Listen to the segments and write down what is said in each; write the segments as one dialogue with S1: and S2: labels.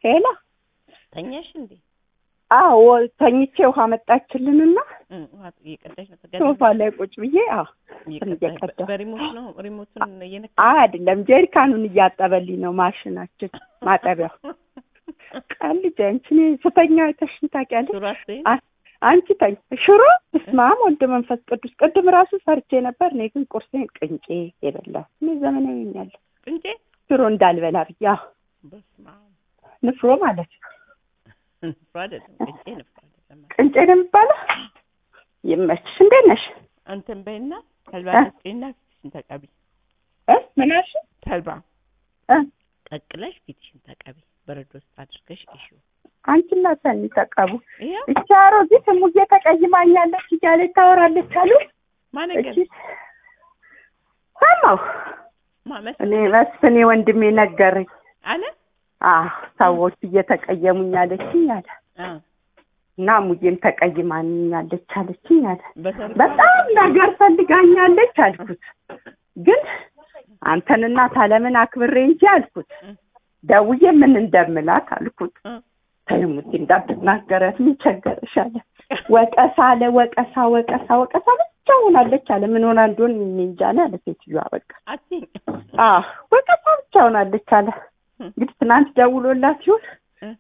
S1: ሄላ
S2: ተኛሽ እንዴ?
S1: አዎ ተኝቼ ውሃ መጣችልንና
S2: እም፣ ውሃ እየቀዳሽ ነው
S1: ሶፋ
S2: ተጋድመሽ?
S1: ላይ ቁጭ ብዬ አዎ
S2: እየቀዳሽ
S1: እየቀዳሁ።
S2: በሪሞት ነው ሪሞቱን እየነካ
S1: አይደለም ጀሪካኑን እያጠበልኝ ነው ማሽናችን ማጠቢያው ቀልጅ አንቺ እኔ ስተኛ አይተሽኝ ታውቂያለሽ
S2: ሱራ አትበይም?
S1: አ- አንቺ ተኝ ሽሮ በስመ አብ ወልድ መንፈስ ቅዱስ ቅድም ራሱ ሰርቼ ነበር እኔ ግን ቁርሴን ቅንጬ የበላሁ እኔ ዘመናዊ ሆኛለሁ
S2: ቅንጬ
S1: ሽሮ እንዳልበላ ብዬ አዎ
S2: በስመ አብ
S1: ንፍሮ ማለት ነው
S2: ንፍሮ አይደለም ቅንጬ ንፍሮ አይደለም
S1: ቅንጬ ነው የሚባለው ይመችሽ እንዴት ነሽ
S2: አንተን በይና ተልባ
S1: እ?
S2: ቀቅይና ፊትሽን ተቀቢ
S1: እ ምን አልሽ
S2: ተልባ
S1: እ
S2: ቀቅለሽ ፊትሽን ተቀቢ በረዶ ውስጥ አድርገሽ እሺ
S1: አንቺና ሰኒ ተቀቡ
S2: ይሄ
S1: እቺ አሮጊት ሙዬ ተቀይማኛለች እያለች ታወራለች አሉ
S2: ማነገር
S1: እቺ ሰማሁ
S2: ማመስ
S1: እኔ መስፍኔ ወንድሜ ነገረኝ
S2: አለ
S1: አዎ ሰዎች እየተቀየሙኝ አለችኝ አለ
S2: አ
S1: እና ሙዬም ተቀይማኛለች አለችኝ አለ
S2: በሰርግ
S1: በጣም ነገር ፈልጋኛለች አልኩት ግን አንተንና ታለምን አክብሬ እንጂ አልኩት
S2: እ
S1: ደውዬ ምን እንደምላት አልኩት
S2: እ
S1: ተይሙት እንዳትናገረት ምን ቸገረሽ አለ ወቀሳ አለ ወቀሳ ወቀሳ ወቀሳ ብቻ ሆናለች አለ ምን ሆና እንደሆን እኔ እንጃ ነው አለ ሴትዮዋ በቃ
S2: አትይኝ
S1: አዎ ወቀሳ ብቻ ሆናለች አለ እንግዲህ ትናንት ደውሎላት ይሁን
S2: እ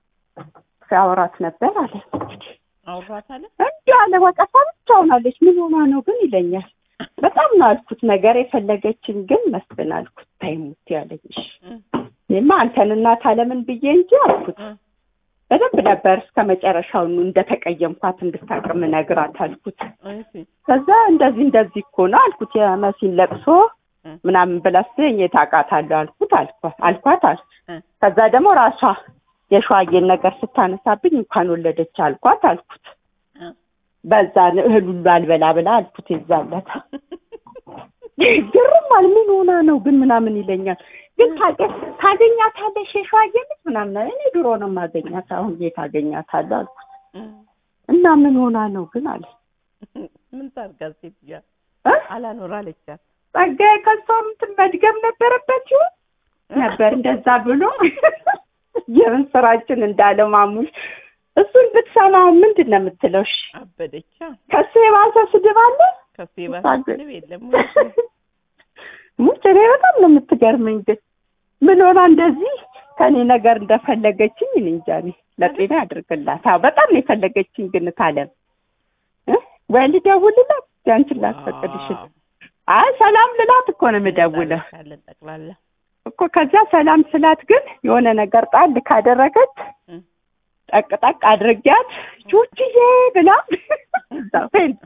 S1: ሲያወራት ነበር አለ እንግዲህ
S2: አውራት አለ
S1: እንዲህ አለ ወቀሳ ብቻ ሆናለች ምን ሆና ነው ግን ይለኛል በጣም ነው አልኩት ነገር የፈለገችን ግን መስፍን አልኩት ተይሙት ያለኝ እሺ
S2: እ
S1: እኔማ አንተንና ታለምን ብዬ እንጂ አልኩት
S2: እ
S1: በደንብ ነበር እስከ መጨረሻው እንደተቀየምኳት እንድታቅም ነግራት አልኩት
S2: እሺ
S1: ከዛ እንደዚህ እንደዚህ እኮ ነው አልኩት የመሲን ለቅሶ
S2: እ
S1: ምናምን ብላ ስትለኝ የት አውቃታለሁ አልኩት አልኳት አልኳት አል
S2: እ
S1: ከዛ ደግሞ ራሷ የሸዋዬን ነገር ስታነሳብኝ እንኳን ወለደች አልኳት አልኩት
S2: እ
S1: በዛ እህል ሁሉ አልበላ ብላ አልኩት የዛለት ግርም አለ ምን ሆና ነው ግን ምናምን ይለኛል ግን ታገ- ታገኛታለሽ የሸዋዬን ልጅ ምናምን አለ። እኔ ድሮ ነው ማገኛት አሁን የት አገኛታለሁ አልኩት
S2: እ
S1: እና ምን ሆና ነው ግን አለ
S2: ምን ታርጋ ሴትዮዋ
S1: እ?
S2: አላኖር አለቻት
S1: ጸጋዬ ከሷ እንትን መድገም ነበረበት ይሆን ነበር እንደዛ ብሎ የምን ስራችን እንዳለው ማሙሽ እሱን ብትሰማው ምንድን ነው የምትለው? እሺ
S2: አበደቻ
S1: ከሱ የባሰ ስድብ አለ?
S2: ከሱ የባሰ ስድብ የለም
S1: ሙች እኔ በጣም ነው የምትገርመኝ። ግን ምን ሆና እንደዚህ ከኔ ነገር እንደፈለገችኝ እኔ እንጃ። እኔ ለጤና ያድርግላት። አዎ በጣም ነው የፈለገችኝ። ግን ታለም እ ወይ ልደውልላት ያንቺን ላስፈቅድሽን። አይ ሰላም ልላት እኮ ነው የምደውለው
S2: ካለን ጠቅላላ
S1: እኮ ከዚያ ሰላም ስላት ግን የሆነ ነገር ጣል ካደረገች
S2: እ
S1: ጠቅ ጠቅ አድርጊያት ቹችዬ ብላ እዛ ፌንት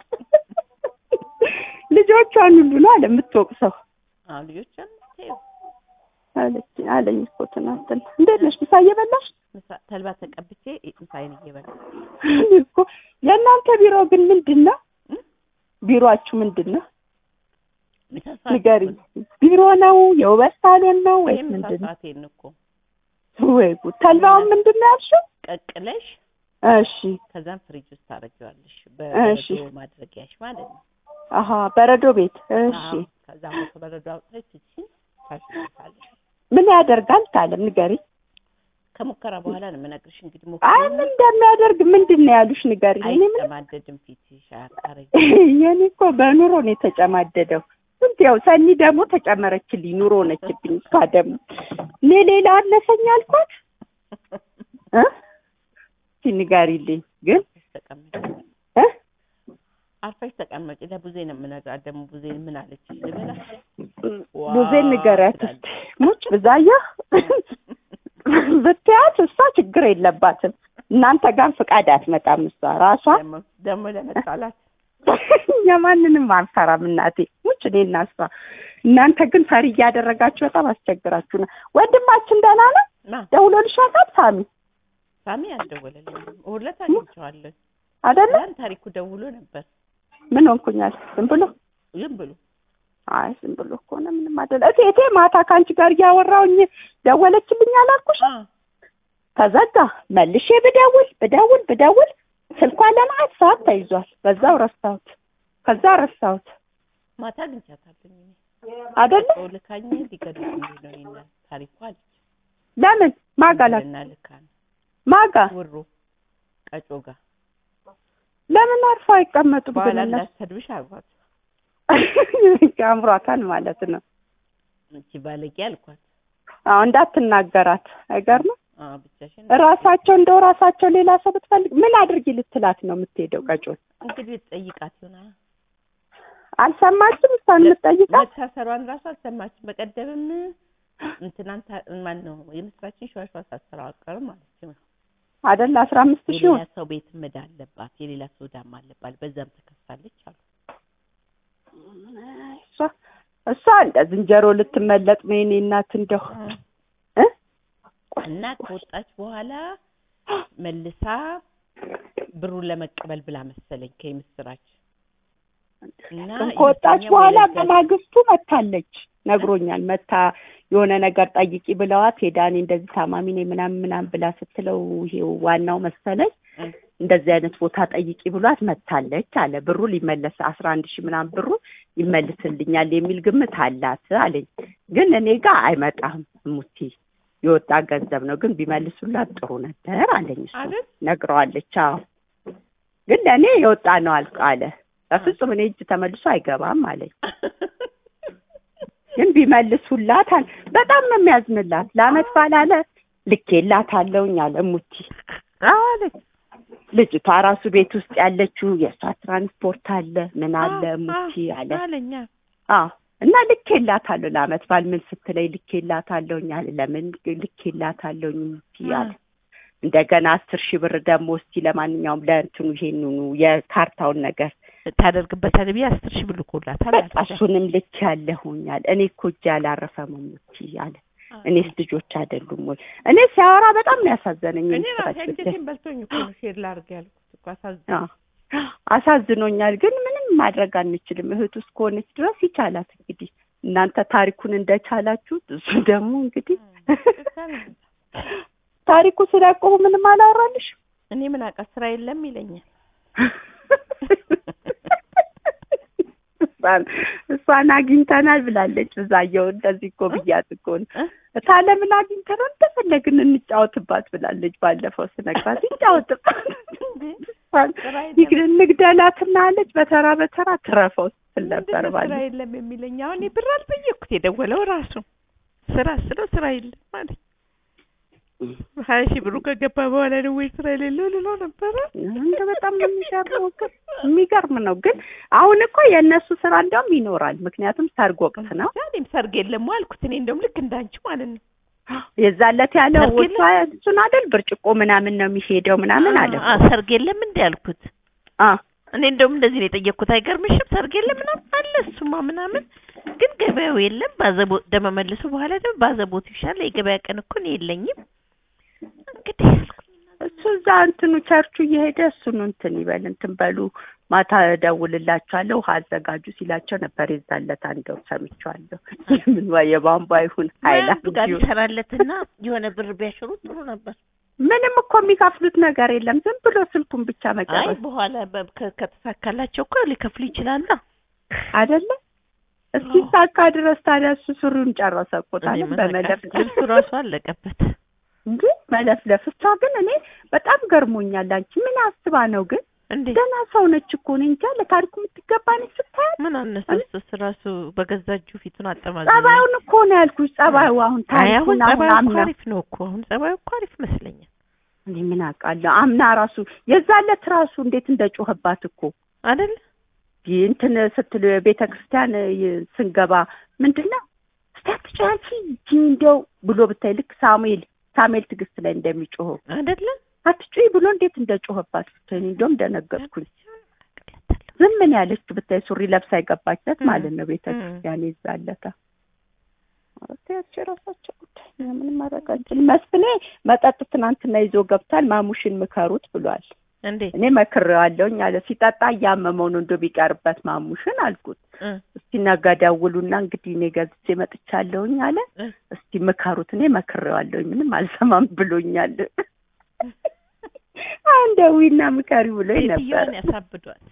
S1: ልጆቿን ሁሉ ነው አለ የምትወቅሰው
S2: አዎ ልጆቿን ተይው
S1: አለች አለኝ እኮ ትናንትና። እንዴት ነሽ? ምሳ እየበላሽ
S2: ምሳ ተልባ ተቀብቼ ምሳዬን እየበላ
S1: እኔ እኮ የእናንተ ቢሮ ግን ምንድን ነው?
S2: እ?
S1: ቢሮአችሁ ምንድን ነው?
S2: ምሳ ሰዓት
S1: ንገሪኝ። ቢሮ ነው የውበት ሳሎን ነው ወይስ
S2: ይሄ ምሳ
S1: ምንድን ነው?
S2: ሰዓቴን እኮ
S1: ወይ ጉድ! ተልባውን ምንድን ነው ያልሽው?
S2: ቀቅለሽ
S1: እሺ
S2: ከዛም ፍሪጅ ውስጥ ታደርጊዋለሽ
S1: እሺ።
S2: በበረዶ ማድረጊያሽ ማለት ነው
S1: አሀ በረዶ ቤት እሺ።
S2: አዎ። ከዛም በረዶ አውጥተሽ ትችይ ታሽታለሽ
S1: ምን ያደርጋል ታለም ንገሪኝ።
S2: ከሙከራ በኋላ ነው የምነግርሽ እንግዲህ
S1: አይ
S2: ሞክሪ
S1: ምን እንደሚያደርግ ምንድን ነው ያሉሽ ንገሪኝ። እኔ ምን
S2: አይጨማደድም ፊትሽ አያቃረኝ
S1: የኔ እኮ በኑሮ ነው የተጨማደደው። ስንት ያው ሰኒ ደግሞ ተጨመረችልኝ፣ ኑሮ ሆነችብኝ። እሷ ደግሞ እኔ ሌላ አነሰኝ አልኳት እ እስኪ ንገሪልኝ ግን
S2: ተቀመጭ
S1: እ
S2: አርፈሽ ተቀመጭ ለቡዜ ነው የምነግራት ደግሞ ቡዜ ምን አለች ልበላ
S1: ቡዜ ንገሪያት
S2: ትላለች።
S1: እስኪ ሙች ብዛየሁ ብትያት እሷ ችግር የለባትም። እናንተ ጋር ፍቃድ አትመጣም እሷ ራሷ
S2: ደግሞ- ደግሞ ለመጣላት
S1: የማንንም አንፈራም እናቴ ሙች እኔ እና እሷ እናንተ ግን ፈሪ እያደረጋችሁ በጣም አስቸግራችሁ ነው። ወንድማችን ደህና ነው?
S2: ማ
S1: ደውሎልሽ ያውቃል ሳሚ
S2: ሳሚ አልደወለልኝም እሑድ ዕለት አግኝቼዋለሁ
S1: አይደለ?
S2: ያን ታሪኩ ደውሎ ነበር
S1: ምን ሆንኩኛል? ዝም ብሎ
S2: ዝም ብሎ
S1: አይ ዝም ብሎ ከሆነ ምንም አይደለ። እቴቴ ማታ ከአንቺ ጋር እያወራሁኝ ደወለችልኝ አላልኩሽ?
S2: አ
S1: ተዘጋ። መልሼ ብደውል ብደውል ብደውል ስልኳ ለማት ሰዓት ተይዟል። በዛው ረሳሁት። ከዛ ረሳሁት
S2: ማታ አግኝቻታለሁ እኔ
S1: አይደለ?
S2: ሰው ልካኝ ሊገድሉኝ ነው እኔና ታሪኩ አለች
S1: ለምን ማጋላት
S2: እና ልካ ነው
S1: ማጋ
S2: ውሩ ቀጮ ጋር
S1: ለምን አርፎ አይቀመጡም?
S2: በኋላ
S1: ግን እነሱ
S2: እንዳትሰድብሽ አልኳት።
S1: አምሯታል ማለት ነው።
S2: እቺ ባለጌ አልኳት።
S1: አዎ እንዳትናገራት አይገርምም?
S2: አዎ ብቻሽን
S1: ራሳቸው እንደው ራሳቸው ሌላ ሰው ብትፈልግ ምን አድርጊ ልትላት ነው የምትሄደው? ቀጮን
S2: እንግዲህ ጠይቃት ይሆናል።
S1: አልሰማችም? እሷን የምትጠይቃት
S2: መታሰሯን ራሱ አልሰማችም። በቀደምም እንትናን ታ- ማን ነው የምስራችን ሸዋሸዋ ሳሰራው አቀርም ማለት ነው።
S1: አይደል? አስራ አምስት ሺህ
S2: የሌላ ሰው ቤት ምዳ አለባት፣ የሌላ ሰው ዳማ አለባት። በዛም ተከሳለች አሉ።
S1: እሷ እሷ እንደ ዝንጀሮ ልትመለጥ ነው የኔ እናት እንደው እ
S2: እና ከወጣች በኋላ መልሳ ብሩን ለመቀበል ብላ መሰለኝ ከምስራች እና
S1: ከወጣች
S2: የሁለተኛው
S1: በኋላ
S2: የለዛ-
S1: በማግስቱ መታለች ነግሮኛል። መታ የሆነ ነገር ጠይቂ ብለዋት ሄዳ እኔ እንደዚህ ታማሚ ነኝ ምናምን ምናምን ብላ ስትለው ይሄው ዋናው መሰለኝ
S2: እ
S1: እንደዚህ አይነት ቦታ ጠይቂ ብሏት መታለች አለ። ብሩ ሊመለስ አስራ አንድ ሺህ ምናምን ብሩ ይመልስልኛል የሚል ግምት አላት አለኝ። ግን እኔ ጋር አይመጣም ሙቲ የወጣ ገንዘብ ነው፣ ግን ቢመልሱላት ጥሩ ነበር አለኝ። እሱ
S2: አይደል?
S1: ነግረዋለች። አዎ ግን ለእኔ የወጣ ነው አልቅ አለ። በፍጹም እኔ እጅ ተመልሶ አይገባም አለኝ። ግን ቢመልሱላት አለ። በጣም ነው የሚያዝንላት። ለአመት ባላለ ልኬላታለሁኝ አለ ሙቲ
S2: አለች
S1: ልጅቷ ራሱ ቤት ውስጥ ያለችው የእሷ ትራንስፖርት አለ ምን አለ
S2: አ-
S1: ሙቲ
S2: አ-
S1: አለ
S2: አለኛ
S1: አዎ እና ልኬላታለሁ ለአመት ባል ምን ስትለኝ ልኬላታለሁኝ አለ ለምን ልኬላታለሁኝ ሙቲ አለ እንደገና አስር ሺህ ብር ደግሞ እስቲ ለማንኛውም ለእንትኑ ይሄንኑ የካርታውን ነገር
S2: ታደርግበታል ብዬ አስር ሺህ ብር ልኮላታል
S1: በቃ እሱንም ልክ ያለሁኛል እኔ እኮ እጄ አላረፈም ሙቲ አለ እኔስ ልጆች አይደሉም ወይ እኔ ሲያወራ በጣም ነው ያሳዘነኝ
S2: እኔ ራሴ
S1: ምስራች ብታይ።
S2: አንጀቴን በልቶኝ እኮ ነው ሼር ላድርግ ያልኩት እኮ አሳዝኖኝ።
S1: አዎ አሳዝኖኛል። ግን ምንም ማድረግ አንችልም። እህቱ እስከሆነች ድረስ ይቻላት እንግዲህ እናንተ ታሪኩን እንደቻላችሁት እሱ ደግሞ እንግዲህ ታሪኩ ስላቆሙ ምንም አላወራልሽ።
S2: እኔ ምን አውቃ ስራ የለም ይለኛል።
S1: እሷን እሷን አግኝተናል ብላለች። ብዛየው እንደዚህ እኮ ብያት እኮ ነው
S2: እ?
S1: ታለምን አግኝተናል እንደፈለግን እንጫወትባት ብላለች። ባለፈው ስነግራት ይጫወትባት
S2: ስራ የለም
S1: ንግደላትና አለች በተራ በተራ ትረፈው ስትል ነበር
S2: ምንድን ነው ስራ
S1: ባለፈው።
S2: የለም የሚለኝ? አሁን እኔ ብር አልጠየቅኩት የደወለው ራሱ ስራ ስለው ስራ የለም ማለት ሀያ ሺህ ብሩ ከገባ በኋላ ነው ወይ ስራ የሌለው ልለው ነበረ።
S1: እንደ በጣም ነው የሚገርመው። ግን የሚገርም ነው። ግን አሁን እኮ የእነሱ ስራ እንዲያውም ይኖራል። ምክንያቱም ሰርግ ወቅት ነው።
S2: እኔም ሰርግ የለም አልኩት። እኔ እንደውም ልክ እንዳንቺ ማለት ነው
S1: የዛለት ያለው
S2: ሰርግ
S1: ወቷ እሱን አይደል ብርጭቆ ምናምን ነው የሚሄደው ምናምን አለ።
S2: አ ሰርግ የለም እንዴ አልኩት።
S1: አ
S2: እኔ እንደውም እንደዚህ ነው የጠየቅኩት። አይገርምሽም? ሰርግ የለም ምናምን አለ እሱማ ምናምን፣ ግን ገበያው የለም። ባዘቦት ደመ መልሶ በኋላ ደግሞ ባዘቦት ይሻላል። የገበያ ቀን እኮ እኔ የለኝም። እንግዲህ
S1: እሱ እዛ እንትኑ ቸርቹ እየሄደ እሱን እንትን ይበል እንትን በሉ ማታ እደውልላችኋለሁ ውሃ አዘጋጁ ሲላቸው ነበር። የዛለት አንደው ሰምቼዋለሁ። ምን ዋ የቧንቧ ይሁን ሀይላንድ
S2: ጋር
S1: ይሁን
S2: ይሰራለትና የሆነ ብር ቢያሽሩት ጥሩ ነበር።
S1: ምንም እኮ የሚከፍሉት ነገር የለም። ዝም ብሎ ስልኩን ብቻ
S2: አይ
S1: መጨረስ
S2: በኋላ በ- ከ- ከተሳካላቸው እኮ ሊከፍሉ ይችላሉ።
S1: አይደለ? እስኪሳካ ድረስ ታዲያ እሱ ሱሪውን ጨረሰ እኮ
S2: እኔ
S1: ታዲያ
S2: ምን
S1: በመለፍ
S2: አውቃለሁ፣ ልብሱ ራሱ አለቀበት።
S1: እንጂ መለፍለፍ። እሷ ግን እኔ በጣም ገርሞኛል። አንቺ ምን አስባ ነው ግን?
S2: እንዴ
S1: ገና ሰው ነች እኮ እኔ እንጃ ለታሪኩ የምትገባ ነች ስታያት።
S2: ምን አነሳስስ ራሱ በገዛ እጁ ፊቱን አጠማዘ።
S1: ጸባዩን እኮ ነው ያልኩሽ። ጸባዩ አሁን
S2: አይ አሁን
S1: ታሪኩን አሁን
S2: ጸባዩ እኮ
S1: አምና
S2: አሪፍ ነው እኮ አሁን ጸባዩ እኮ አሪፍ ይመስለኛል
S1: እኔ ምን አውቃለሁ። አምና ራሱ የዛለት ራሱ እንዴት እንደጮህባት እኮ
S2: አይደል?
S1: ይህ እንትን ስትል ቤተ ክርስቲያን ይ- ስንገባ ምንድን ነው እስቲ አትጮህ አንቺ ይቺ እንደው ብሎ ብታይ ልክ ሳሙኤል ሳሙኤል ትዕግስት ላይ እንደሚጮኸው
S2: አይደለ?
S1: አትጩይ ብሎ እንዴት እንደጮህባት ብታይ እኔ እንደውም ደነገጥኩኝ። ዝም ምን ያለችው ብታይ ሱሪ ለብሳ የገባችለት
S2: እ
S1: ማለት ነው ቤተ
S2: እ
S1: ክርስቲያን ይዛለታ አረታች የራሳቸው ጉዳይ እኛ ምንም ማድረግ አንችልም። መስፍኔ መጠጥ ትናንትና ይዞ ገብቷል። ማሙሽን ምከሩት ብሏል።
S2: እንዴ
S1: እኔ መክሬዋለሁኝ አለ። ሲጠጣ እያመመው ነው እንዶ ቢቀርበት ማሙሽን አልኩት።
S2: እ
S1: እስቲ ነገ ደውሉና እንግዲህ እኔ ገዝቼ መጥቻለሁኝ አለ።
S2: እ
S1: እስቲ ምከሩት። እኔ መክሬዋለሁኝ ምንም አልሰማም ብሎኛል። አንደዊና ምከሪ ብሎኝ ነበር።
S2: ሴትዮዋን ያሳብዷል።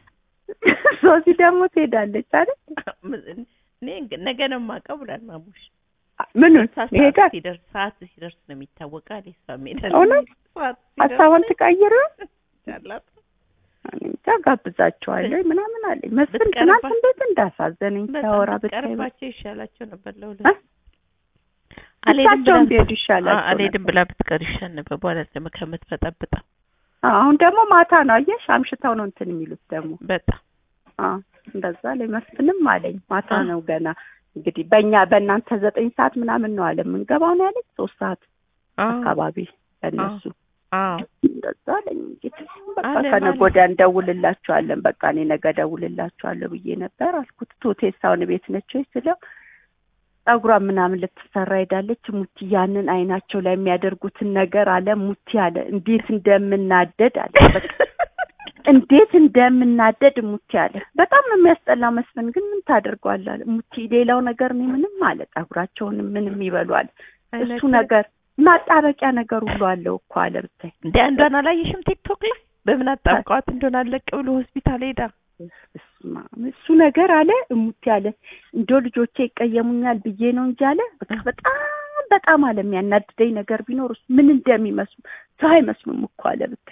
S1: ሶሲ ደግሞ ትሄዳለች አይደል?
S2: እኔ ነገ ነው የማውቀው ብሏል ማሙሽ።
S1: ምኑን
S2: ሰዓት
S1: ይሄዳል
S2: ሲደርስ ሰዓት ሲደርስ ነው የሚታወቀው አለ እሷ ሜዳ
S1: እውነት?
S2: ሰዓት
S1: ሀሳቧን ትቀይር
S2: ሲደርስ
S1: እኔ እንጃ ጋብዛቸዋለሁ ምናምን አለኝ መስፍን
S2: ብትቀርባ-
S1: ትናንት እንዴት እንዳሳዘነኝ
S2: በጣም
S1: ሲያወራ ብታይ
S2: ብትቀርባቸው ይሻላቸው ነበር
S1: እ?
S2: ለሁለት አልሄድም
S1: እሳቸውን
S2: ብላ-
S1: ቢሄዱ ይሻላቸው
S2: አዎ፣ አልሄድም ብላ ብትቀር ይሻል ነበር በኋላ ደግሞ ከምትበጠብጣ
S1: አዎ፣ አሁን ደግሞ ማታ ነው አየሽ አምሽተው ነው እንትን የሚሉት ደግሞ
S2: በጣም
S1: አዎ እንደዛ ላይ መስፍንም አለኝ ማታ
S2: አዎ።
S1: ነው ገና እንግዲህ በእኛ በእናንተ ዘጠኝ ሰዓት ምናምን ነው አለ የምንገባው ነው ያለኝ ሶስት ሰዓት
S2: አዎ
S1: አካባቢ ለእነሱ
S2: አዎ
S1: እንደዛ አለኝ እንግዲህ በቃ
S2: አለ
S1: ከነገ
S2: ማለት-
S1: ወዲያ እንደውልላቸዋለን በቃ እኔ ነገ እደውልላቸዋለሁ ብዬ ነበር አልኩት ቱቴሳውን ቤት ነች ወይ ስለው ጸጉሯን ምናምን ልትሰራ ሄዳለች ሙቲ ያንን አይናቸው ላይ የሚያደርጉትን ነገር አለ ሙቲ አለ እንዴት እንደምናደድ አለ በቃ እንዴት እንደምናደድ ሙቲ አለ በጣም ነው የሚያስጠላ መስፍን ግን ምን ታደርገዋለህ አለ ሙቲ ሌላው ነገር እኔ ምንም አለ ጸጉራቸውንም ምንም ይበሉ አለ እሱ
S2: አይናቸው-
S1: ነገር ማጣበቂያ ነገር ሁሉ አለው እኮ አለ ብታይ
S2: እንደ አንዷን አላየሽም ቲክቶክ ላይ በምን አጣብቀዋት እንደሆነ አለቅ ብሎ ሆስፒታል ሄዳ
S1: በስመ አብ እሱ ነገር አለ እሙት ያለ እንዶ ልጆቼ ይቀየሙኛል ብዬ ነው እንጂ አለ በቃ በጣም በጣም አለ የሚያናድደኝ ነገር ቢኖር እሱ ምን እንደሚመስሉ ሰው አይመስሉም እኮ አለ ብታይ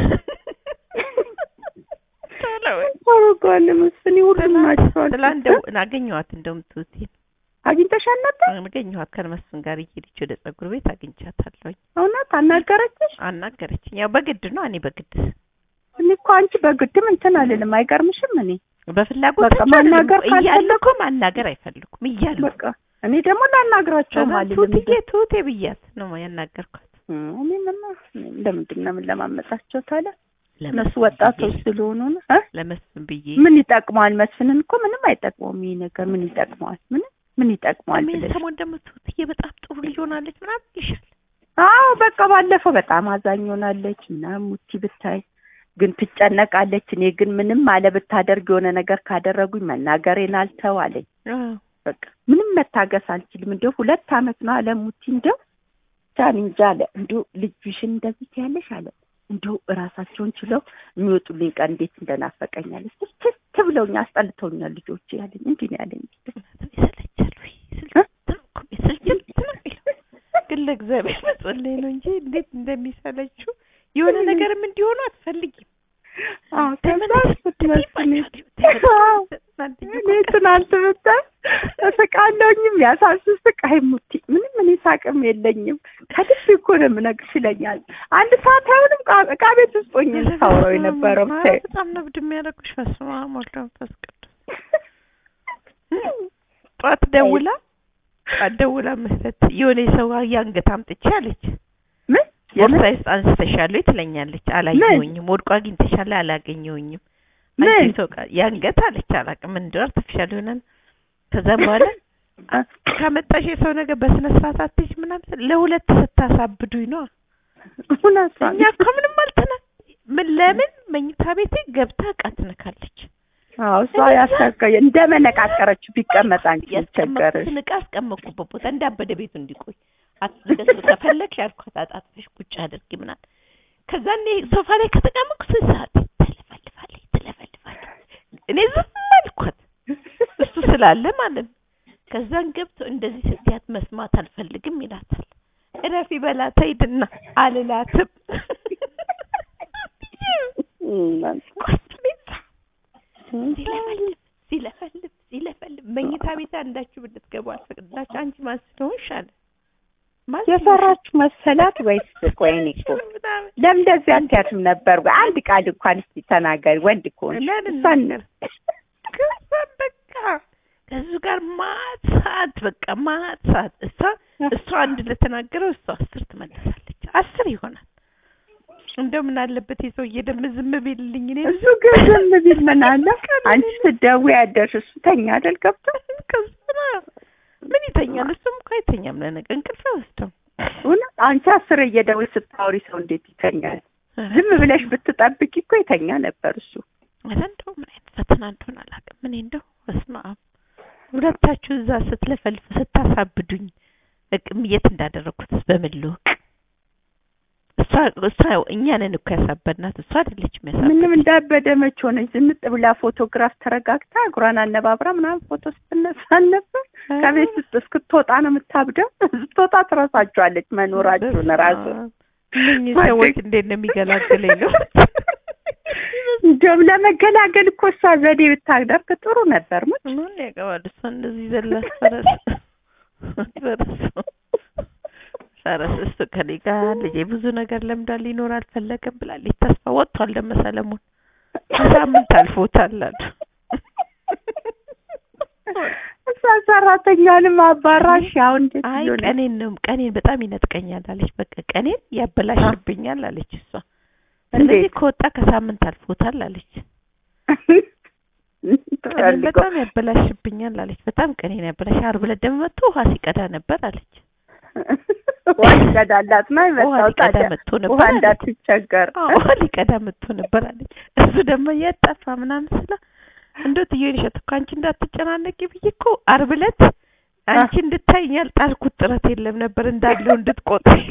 S1: ታረጓለ መስፍኔ ሁሉም ናቸው አልኩት።
S2: ስላንደው አገኘኋት እንደውም ትውቴ
S1: አግኝተሻል ነበር
S2: አገኘኋት ከመስፍን ጋር እየሄደች ወደ ጸጉር ቤት አግኝቻታለሁኝ
S1: እውነት አናገረችሽ
S2: አናገረችኝ ያው በግድ ነው እኔ በግድ
S1: እኔ እኮ አንቺ በግድም እንትን አልልም አይገርምሽም እኔ
S2: በፍላጎት
S1: በቃ ማናገር
S2: እያለ
S1: ካልፈለጉ-
S2: እኮ ማናገር አይፈልጉም እያሉ
S1: በቃ እኔ ደግሞ ላናግራቸውም
S2: ከዛ
S1: አልልም
S2: ቱትዬ ቱቴ ብያት ነው ያናገርኳት
S1: እኔ ምን ለምንድን ነው የምንለማመጣቸው ታዲያ እነሱ
S2: ለመስፍን
S1: ወጣቶች
S2: ብዬ-
S1: ስለሆኑ ነው እ?
S2: ለመስፍን ብዬ
S1: ምን ይጠቅመዋል? መስፍንን እኮ ምንም አይጠቅመውም። ይሄ ነገር ምን ይጠቅመዋል? ምን ምን ይጠቅመዋል
S2: ምን
S1: ብለሽ
S2: ሰሞን ደግሞ ትውትዬ በጣም ጥሩ ልጅ ሆናለች ምናምን ይሻል
S1: አዎ በቃ ባለፈው በጣም አዛኝ ሆናለች ምናምን ሙቲ ብታይ ግን ትጨነቃለች። እኔ ግን ምንም አለ ብታደርግ የሆነ ነገር ካደረጉኝ መናገሬን አልተው አለኝ። በቃ ምንም መታገስ አልችልም። እንደው ሁለት አመት ነው አለ ሙቲ እንደው ቻን እንጃ አለ እንደው ልጅሽን እንደዚህ ትያለሽ አለ እንደው እራሳቸውን ችለው የሚወጡልኝ ቀን እንዴት እንደናፈቀኛል ስልችት ብለውኝ አስጠልተውኛል ልጆቼ ያለኝ እንዲህ ነው ያለኝ።
S2: ይሰለቻል ወይ ስልችት ነው እኮ ስልችት ነው የሚለው ግን ለእግዚአብሔር መጸለይ ነው እንጂ እንዴት እንደሚሰለችው የሆነ ነገርም እንዲሆኑ አትፈልጊም
S1: አዎ ከዛ ስትመስል
S2: አዎ
S1: እኔ ትናንት ብታይ እስቃለሁኝም ያሳስስቅ አይ ሙቲ ምንም እኔ ሳቅም የለኝም ከልብ እኮ ነው የምነግርሽ ይለኛል። አንድ ሰዓት አይሆንም ዕቃ- ዕቃ ቤት ውስጥ ሆኜ ነው ሳወራው የነበረው ብታይ
S2: በጣም ነው ብድ የሚያደርጉሽ። በስመ አብ ወወልድ ወመንፈስ ቅዱስ። ጠዋት ደውላ ጠዋት ደውላ መስለት የሆነ ሰው የአንገት አምጥቼ አለች።
S1: ምን የምን
S2: ቦርሳዬ ውስጥ አንስተሻል ወይ ትለኛለች። አላየሁኝም። ወድቆ አግኝተሻል? አላገኘሁኝም።
S1: ምን?
S2: አንቺ ሰው ቃ- የአንገት አለች። አላውቅም ምን እንደው አርቲፊሻል ይሆናል። ከዛም በኋላ ካመጣሽ የሰው ነገር በስነ ስርዓት አትይዥ ምናምን ስል ለሁለት ስታሳብዱኝ ነው
S1: እውነቷን
S2: እኛ እኮ ምንም አልተና ምን ለምን መኝታ ቤቴ ገብታ ዕቃ ትነካለች።
S1: አዎ እሷ ያሳካ እንደ መነቃቀረችው ቢቀመጥ አንቺ ቸገረሽ።
S2: ያስቀመጥኩትን ዕቃ አስቀመጥኩበት ቦታ እንዳበደ ቤቱ እንዲቆይ አትገሱ ከፈለግሽ ያልኳት አጣጥፈሽ ቁጭ አድርጊ ምናምን። ከዛ እኔ ሶፋ ላይ ከተቀመጥኩ ስንት ሰዓት ትለፈልፋለች ትለፈልፋለች። እኔ ዝም አልኳት እሱ ስላለ ማለት ነው። ከዛን ገብቶ እንደዚህ ስትያት መስማት አልፈልግም ይላታል። እረፊ በላት ሂድና አልላትም ኮስሜታ ሲለፈልፍ ሲለፈልፍ ሲለፈልፍ መኝታ ቤት አንዳችሁ ብትገቡ አልፈቅድላችሁ። አንቺ ማን ስለሆንሽ አለ ማን
S1: የሰራችሁ መሰላት ወይስ ቆይ እኔ እኮ
S2: ስለሆንሽ ምናምን
S1: ለምን እንደዚህ አትያትም ነበር? ወይ አንድ ቃል እንኳን እስቲ ተናገሪ ወንድ ከሆንሽ
S2: ለምን
S1: እሷን
S2: ነገር ከዛም በቃ ከሱ ጋር ማት ሰዓት በቃ ማት ሰዓት እሷ እሷ አንድ ለተናገረው እሷ አስር ትመልሳለች። አስር ይሆናል። እንደው ምን አለበት የሰውዬ ደግሞ ዝም ቢልልኝ እኔ
S1: እሱ ግን ዝም ቢል ምን አለ? አንቺ ስትደውይ ያደርሽ እሱ ተኛ አይደል ገብቶ
S2: ከስራ ምን ይተኛል? እሱም እኮ አይተኛም። ለነገ እንቅልፍ አይወስደውም።
S1: እውነት አንቺ አስር እየደወልሽ ስታወሪ ሰው እንዴት ይተኛል? ዝም ብለሽ ብትጠብቂ እኮ ይተኛ ነበር እሱ።
S2: ኧረ እንደው ምን አይነት ፈተና እንደሆነ አላውቅም። እኔ እንደው በስመ አብ ሁለታችሁ እዛ ስትለፈልፉ ስታሳብዱኝ እቅም የት እንዳደረግኩት በምን ልወቅ? እሷ እሷ እሷ እኛንን እኮ ያሳበድናት እሷ አይደለችም
S1: ምንም
S2: ያሳበድናት።
S1: እንዳበደ መች ሆነች ዝንጥ ብላ ፎቶግራፍ ተረጋግታ እግሯን አነባብራ ምናምን ፎቶ ስትነሳ ነበር። ከቤት ውስጥ እስክትወጣ ነው የምታብደው። ስትወጣ ትረሳቸዋለች መኖራችሁን ራሱ
S2: እነኚህ ሰዎች እንዴት ነው የሚገላግለኝ ነው
S1: እንደውም ለመገላገል እኮ እሷ ዘዴ ብታደርግ ጥሩ ነበር። ሙች
S2: ምን ያገባል እሷ እንደዚህ ዘላ ፈረስ ፈረስ ፈረስ እሱ ከኔ ጋር ልጄ ብዙ ነገር ለምዳ ሊኖር አልፈለገም ብላለች። ተስፋ ወጥቷል። ደመ ሰለሞን ሳምንት አልፎታል አሉ።
S1: እሷ ሰራተኛንም አባራሽ አሁን እንዴት
S2: አይ
S1: ሊሆን
S2: ቀኔን ነው ቀኔን በጣም ይነጥቀኛል አለች። በቃ ቀኔን ያበላሽብኛል አለች እሷ። ስለዚህ
S1: እንዴት?
S2: ከወጣ ከሳምንት አልፎታል አለች። ቀኔን
S1: ትፈልገው
S2: በጣም ያበላሽብኛል አለች። በጣም ቀኔን ያበላሽ። ዓርብ ዕለት ደግሞ መጥቶ ውሃ ሲቀዳ ነበር አለች።
S1: ውሃ ይቀዳላት ነው
S2: ውሃ
S1: የመጣው
S2: ሊቀዳ
S1: ታዲያ
S2: መጥቶ
S1: ውሃ
S2: ነበር አለች።
S1: እንዳትቸገር
S2: አዎ ውሃ ሊቀዳ መጥቶ ነበር አለች። እሱ ደግሞ የጠፋ ምናምን ስለ እንደው ትዬን እሸት እኮ አንቺ እንዳትጨናነቂ ብዬ እኮ ዓርብ ዕለት አንቺ እንድታይኝ ያልጣልኩት ጥረት የለም ነበር እንዳለው እንድትቆጥሪ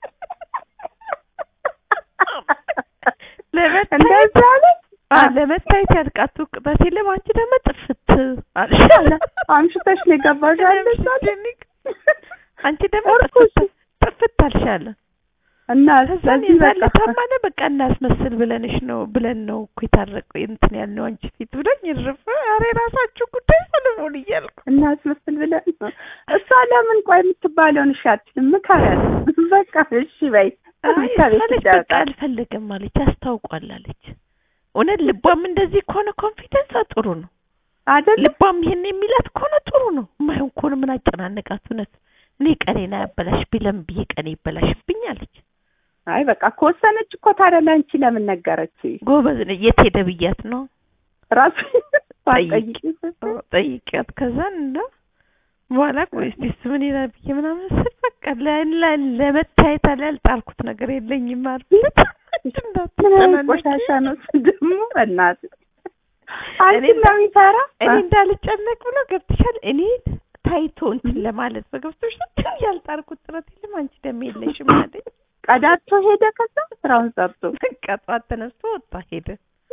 S2: ለመታየት
S1: እንደዛ አለች።
S2: አ ለመታየት ያልቃቱ ቅጣት የለም አንቺ ደግሞ ጥፍት አልሽ
S1: አምሽተሽ ነው የገባሽ አለች አለ።
S2: አንቺ ደግሞ
S1: እርኩስ።
S2: ጥፍት ጥፍት አልሻለ
S1: እና
S2: ከዛን
S1: ስለዚህ
S2: የዛን
S1: በቃ
S2: ለታማነ በቃ እናስመስል ብለንሽ ነው ብለን ነው እኮ የታረቀ እንትን ያልነው አንቺ ፊት ብለኝ ይርፍ ኧረ የራሳችሁ ጉዳይ ሰለሞን እያልኩ
S1: እናስመስል ብለን ነው። እሷ ለምን ቆይ የምትባለውን እሺ አትልም፣ ምከሪያት። በቃ እሺ በይ
S2: አይ
S1: ከቤት
S2: እሷ ልጅ በቃ
S1: ይደርቃል።
S2: አልፈልግም አለች አስታውቋል አለች እውነት ልቧም እንደዚህ ከሆነ ኮንፊደንሷ ጥሩ ነው
S1: አይደል
S2: ልቧም ይሄን የሚላት ከሆነ ጥሩ ነው የማይሆን ከሆነ ምን አጨናነቃት እውነት እኔ ቀኔን አያበላሽብኝ ለምን ብዬ ቀኔ ይበላሽብኝ አለች
S1: አይ በቃ ከወሰነች እኮ ታዲያ ለአንቺ ለምን ነገረች?
S2: ጎበዝ ነች የት ሄደ ብያት ነው
S1: ራሱ
S2: ጠይቂ።
S1: ጠይቂ
S2: አዎ፣ ጠይቂያት ከዛን እንደ በኋላ ቆይ እስቲ እሱ ምን ይላል ብዬ ምናምን ስል በቃ ለ- ለ- ለመታየት አለ ያልጣልኩት ነገር የለኝም አልኩት።
S1: ምን አይነት ቆሻሻ ነው እሱ ደግሞ በእናትህ አንቺ
S2: እኔ
S1: ነው የሚሰራ
S2: እኔ እንዳልጨነቅ ብሎ ገብትሻል። እኔ ታይቶ እንትን ለማለት በገብቶሻል። ያልጣልኩት ጥረት የለም አንቺ ደም የለሽም አለኝ።
S1: ቀዳቶ ሄደ። ከዛ ስራውን ሰርቶ
S2: በቃ ጠዋት ተነስቶ ወጣ ሄደ።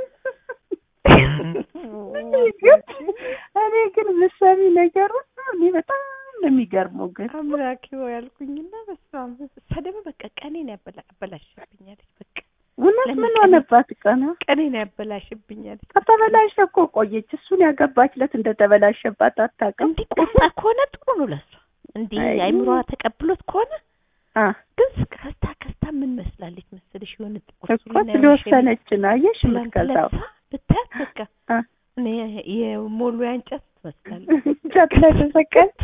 S1: ግን እኔ ግን ምሰሚ ነገሩ እኔ በጣም ነው የሚገርመው። ግን
S2: አምላኬ ሆይ ያልኩኝና በስመ አብ እሷ ደግሞ በቃ ቀኔን ያበላ አበላሽብኛለች። በቃ
S1: እውነት
S2: ለምን
S1: ምን
S2: ቀን-
S1: ሆነባት? ቀና
S2: ቀኔን ያበላሽብኛለች።
S1: ከተበላሸ እኮ ቆየች። እሱን ያገባችለት እንደተበላሸባት አታውቅም።
S2: እንዲህ ቆጣ ከሆነ ጥሩ ነው ለሷ። እንዲህ
S1: አይ።
S2: አይምሮዋ ተቀብሎት ከሆነ
S1: አ
S2: ግን ከስታ ከስታ ምን መስላለች መሰለሽ? የሆነ ጥቁር
S1: እኮ
S2: ሱሪና የሆነ
S1: ስለወሰነች ነው አየሽ
S2: ሸሚዝ
S1: የምትገዛው።
S2: ለብሳ ብታያት በቃ
S1: አ
S2: እኔ የሞሉያ እንጨት ትመስላለች።
S1: እንጨት ላይ ተሰቀለች።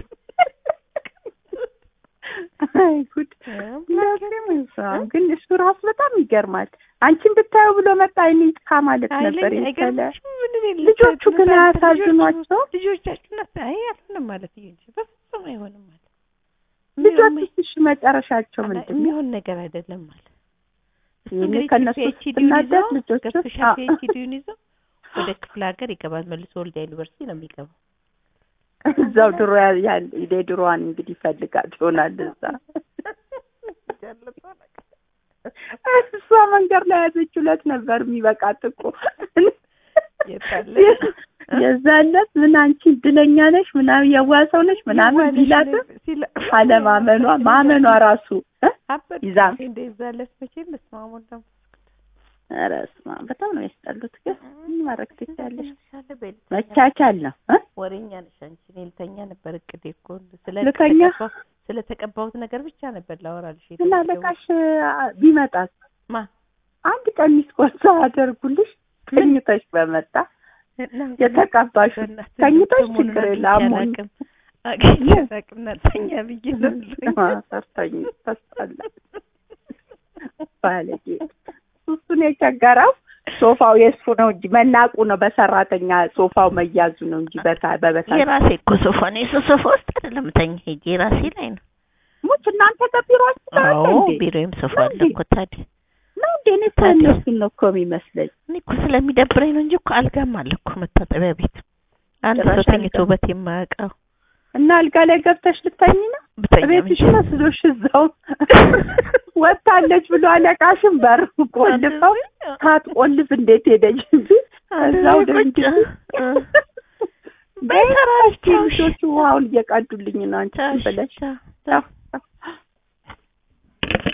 S1: አይ ጉድ! እንደዚህ ነው። ግን እሱ ራሱ በጣም ይገርማል። አንቺን ብታየው ብሎ መጣ አይኔ ጥካ ማለት ነበር
S2: አይለኝ
S1: የመሰለ
S2: አይገርምሽም? ምንም የለም።
S1: ልጆቹ ግን
S2: ልጆቹ-
S1: አያሳዝኗቸው?
S2: ልጆቻችሁ ናት። አይ አልሆነም ማለት ይሄ እንጂ በፍጹም አይሆንም ማለት
S1: ልጆች እሺ መጨረሻቸው ምንድን ነው?
S2: የሚሆን ነገር አይደለም ማለት እሱ
S1: ይሄኔ
S2: እንግዲህ
S1: ከእነሱ
S2: ፒኤችዲውን
S1: ስትናደድ
S2: ይዞ
S1: ልጆቹ-
S2: ገብቶሻል?
S1: አዎ።
S2: ፒኤችዲውን ይዞ ወደ ክፍለ ሀገር ይገባል። መልሶ ወልዲያ ዩኒቨርሲቲ ነው የሚገባው።
S1: እዛው ድሮ ያ- ያ- የድሮዋን እንግዲህ ይፈልጋት ይሆናል እዛ እሷ መንገድ ላይ ያዘችው ዕለት ነበር የሚበቃት እኮ
S2: የታለ?
S1: የዛለት ምን አንቺ እድለኛ ነሽ ምናምን የዋህ ሰው ነሽ ምናምን ቢላትም
S2: ሲላ-
S1: አለማመኗ ማመኗ ራሱ እ?
S2: አበድኩ
S1: ይዛ-
S2: እንዴ እንደዛለት መቼም በስመ አብ ወወልድ ወመንፈስ ቅዱስ።
S1: ኧረ በስመ አብ በጣም ነው ያስጠሉት። ግን ምን ማድረግ ትችያለሽ?
S2: ትንሽ በልተኛ
S1: መቻቻል ነው እ?
S2: ወሬኛ ነሽ አንቺ። እኔ ልተኛ ነበር እቅዴ እኮ ስለ
S1: ልተኛ?
S2: ተቀባው- ስለ ተቀባሁት ነገር ብቻ ነበር ላወራልሽ
S1: እና
S2: የተመደበው።
S1: አለቃሽ አ- ቢመጣስ
S2: ማ
S1: አንድ ቀን ሚስቆሳ አደርጉልሽ ተኝተሽ በመጣ
S2: እና
S1: የተቀባሽ
S2: በእናትህ
S1: ተኝተሽ
S2: ሰሞኑን
S1: ችግር
S2: አግኝቼ
S1: የለም አሞኝ
S2: አላውቅም። አግኝቼ አላውቅም እና ተኛ ብዬ ነው
S1: ሰርተኝ ተስጠላ ባለጌ እሱን የቸገረው ሶፋው የእሱ ነው እንጂ መናቁ ነው። በሰራተኛ ሶፋው መያዙ ነው እንጂ በታ በበታ
S2: የራሴ እኮ ሶፋ ነው። የሱ ሶፋ ውስጥ አይደለም ተኛ ሄጄ የራሴ ላይ ነው።
S1: ሙች እናንተ ከቢሮአችሁ ጋር
S2: አዎ
S1: እንዴ?
S2: ቢሮዬም ሶፋ
S1: ነው
S2: አለ
S1: እንዴ?
S2: እኮ ታዲያ።
S1: ነው እንዴ? እኔ እኮ
S2: ታዲያ?
S1: እነሱን ነው እኮ የሚመስለኝ።
S2: እኔ እኮ ስለሚደብረኝ ነው እንጂ እኮ አልጋም አለ እኮ መታጠቢያ ቤት አንድ ሰው
S1: ጭራሽ
S2: ተኝቶ
S1: አልጋ?
S2: በት የማያውቀው
S1: እና አልጋ ላይ ገብተሽ ልተኝ ነው?
S2: ብተኛ
S1: ቤትሽ
S2: ምን
S1: መስሎሽ እዛው ወጥታለች ብሎ አለቃሽን በር ቆልፈው ሳትቆልፍ እንዴት ሄደች እንጂ እዛው
S2: ቁጭ
S1: ደንግጬ
S2: እ። በይ ተራርቻ
S1: ልጆቹ ውሃውን እየቀዱልኝ ነው አንቺ
S2: ቻው፣
S1: ብለሽ
S2: ቻው፣ ቻው።